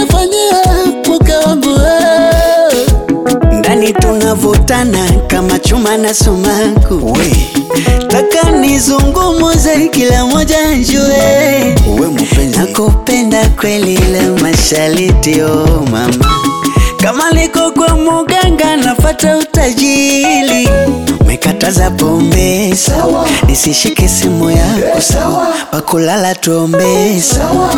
unanifanyia mke wangu wewe. ndani tunavutana kama chuma na sumaku we taka nizungumuze kila moja njue we mpenzi nakupenda kweli la mashariti oh mama kama liko kwa muganga nafata utajili umekataza pombe sawa nisishike simu yako sawa pakulala tuombe sawa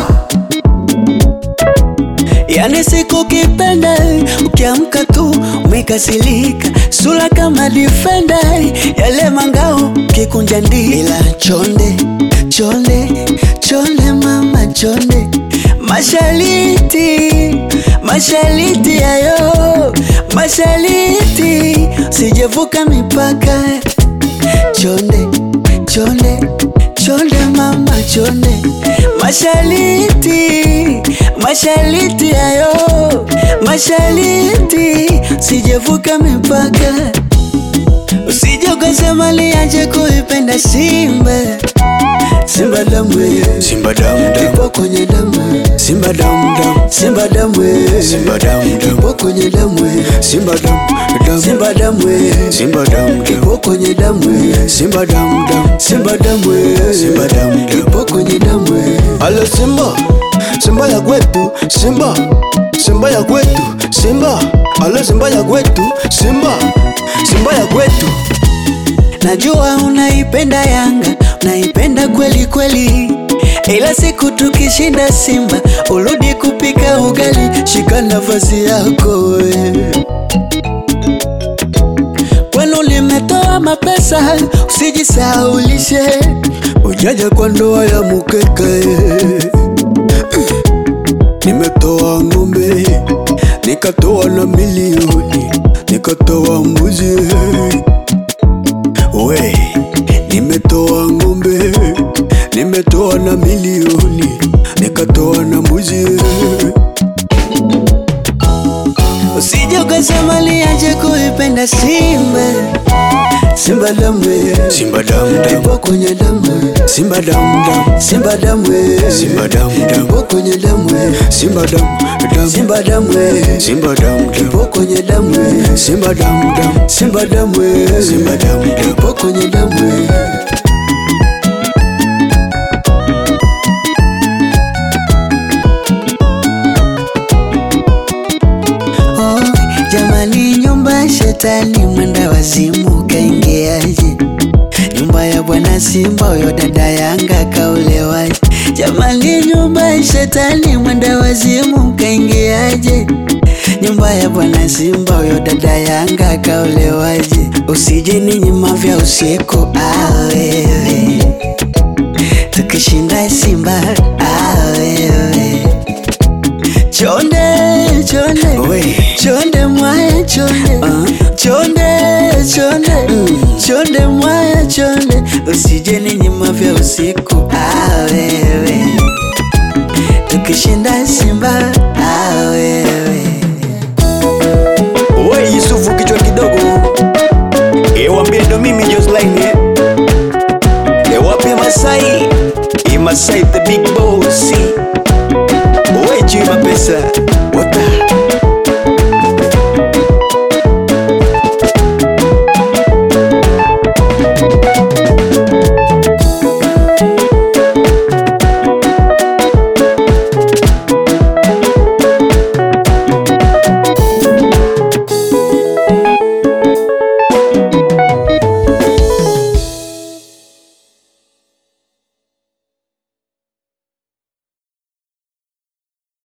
yani siku kipenda ukiamka tu umekasirika sura kama difenda yale mangao kikunja ndi ila chonde chonde chonde mama chonde mashariti mashariti yayo mashariti sijevuka mipaka chonde chonde chonde mama chonde mashariti mashariti yayo mashariti sijevuka mipaka usije ukasema liache kuipenda simba simba damu simba damu damu ipo kwenye damu simba damu damu simba damu simba damu damu ipo kwenye damu simba damu damu simba damu simba damu damu ipo kwenye damu simba damu damu simba damu Simba damu damu. ipo kwenye damu Alo Simba, Simba ya kwetu, Simba, Simba ya kwetu, Simba, alo Simba ya kwetu, Simba, Simba ya kwetu. Najua unaipenda Yanga, unaipenda kweli kweli, ila siku tukishinda Simba urudi kupika ugali, shika nafasi yako we. Kwenu limetoa mapesa, usijisahaulishe, ujaja kwa ndoa ya mukeka eh. Nimetoa ng'ombe, nikatoa na milioni, nikatoa mbuzi. We, nimetoa ng'ombe, nimetoa na milioni, nikatoa na mbuzi. Usije ukasema liache kuipenda Simba, Simba damu eh. Simba damu damu, ipo kwenye damu Simba damu damu, Simba damu eh. Simba damu damu, ipo kwenye damu eh. Simba damu damu, Simba damu eh. Simba damu damu, ipo kwenye damu eh. Simba damu damu, Simba damu eh. Simba damu damu. ipo kwenye damu eh. Oh, jamani, nyumba ya shetani mwenda wazimu kaingiaje? Nyumba ya bwana Simba, huyo dada Yanga kaulewaje? Jamani, nyumba ya shetani mwenda wazimu kaingiaje? Nyumba ya bwana Simba, huyo dada Yanga kaulewaje? Usije ninyima vya usiku, ah wewe, tukishinda Simba, ah wewe Chonde, chonde, We. chonde mwaye chonde, chonde, chonde, chonde mwaye chonde, usije ninyima vya usiku, ah wewe, tukishinda Simba